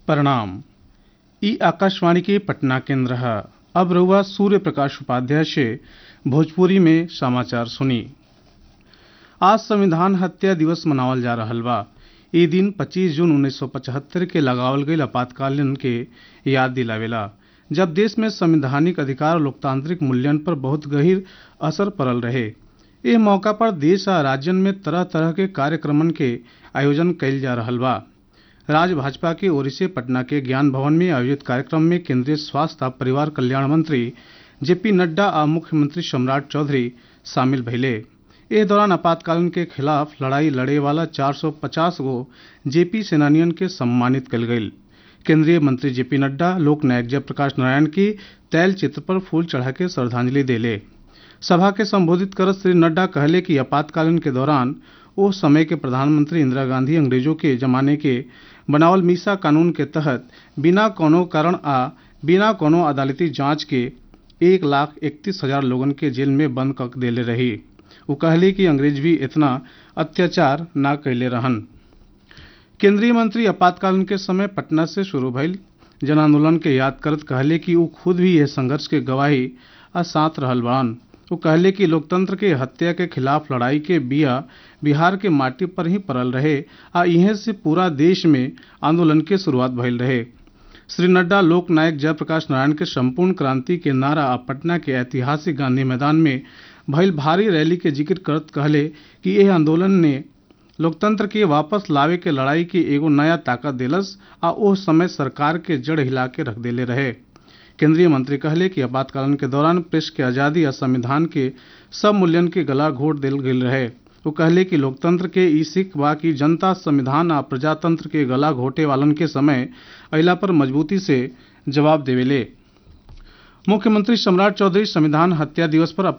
प्रणाम ई आकाशवाणी के पटना केंद्र है अब रहुआ सूर्य प्रकाश उपाध्याय से भोजपुरी में समाचार सुनी आज संविधान हत्या दिवस मनावल जा रहल बा ई दिन 25 जून 1975 के लगावल गईल आपातकालीन के याद दिलावेला जब देश में संवैधानिक अधिकार और लोकतांत्रिक मूल्यन पर बहुत गहीर असर पड़ल रहे एह मौका पर देश आ राज्यन में तरह तरह के कार्यक्रमन के आयोजन कइल जा रहल बा राज्य भाजपा के ओर से पटना के ज्ञान भवन में आयोजित कार्यक्रम में केंद्रीय स्वास्थ्य आ परिवार कल्याण मंत्री जेपी नड्डा आ मुख्यमंत्री सम्राट चौधरी शामिल भइले एह दौरान आपातकालीन के खिलाफ लड़ाई लड़े वाला 450 गो जेपी सेनानियन के सम्मानित कल गईल केंद्रीय मंत्री जेपी नड्डा लोक नायक जयप्रकाश नारायण की तैल चित्र पर फूल चढ़ा के श्रद्धांजलि देले सभा के संबोधित करत श्री नड्डा कहले कि आपातकालीन के दौरान ओ समय के प्रधानमंत्री इंदिरा गांधी अंग्रेजों के जमाने के बनावल मीसा कानून के तहत बिना कोनो कारण आ बिना कोनो अदालती जांच के एक लाख इकतीस हजार लोगन के जेल में बंद कर देले रही वो कहली कि अंग्रेज भी इतना अत्याचार ना कैले रहन केंद्रीय मंत्री आपातकालीन के समय पटना से शुरू भइल जन आंदोलन के याद करत कहले कि वो खुद भी यह संघर्ष के गवाही आ साथ रहल बान वो कहले कि लोकतंत्र के हत्या के खिलाफ लड़ाई के बिया बिहार के माटी पर ही पड़ल रहे आ इहे से पूरा देश में आंदोलन के शुरुआत भइल रहे श्री नड्डा लोक नायक जयप्रकाश नारायण के संपूर्ण क्रांति के नारा आ पटना के ऐतिहासिक गांधी मैदान में भइल भारी रैली के जिक्र करत कहले कि यह आंदोलन ने लोकतंत्र के वापस लावे के लड़ाई के एगो नया ताकत देलस आ ओह समय सरकार के जड़ हिला के रख देले रहे केंद्रीय मंत्री कहले कि आपातकालीन के दौरान प्रेस के आजादी आ संविधान के सब मूल्यन के गला घोट देल गेल रहे वो कहले कि लोकतंत्र के ई सिख बा कि जनता संविधान आ प्रजातंत्र के गला घोटे वालन के समय अइला पर मजबूती से जवाब देवेले मुख्यमंत्री सम्राट चौधरी संविधान हत्या दिवस पर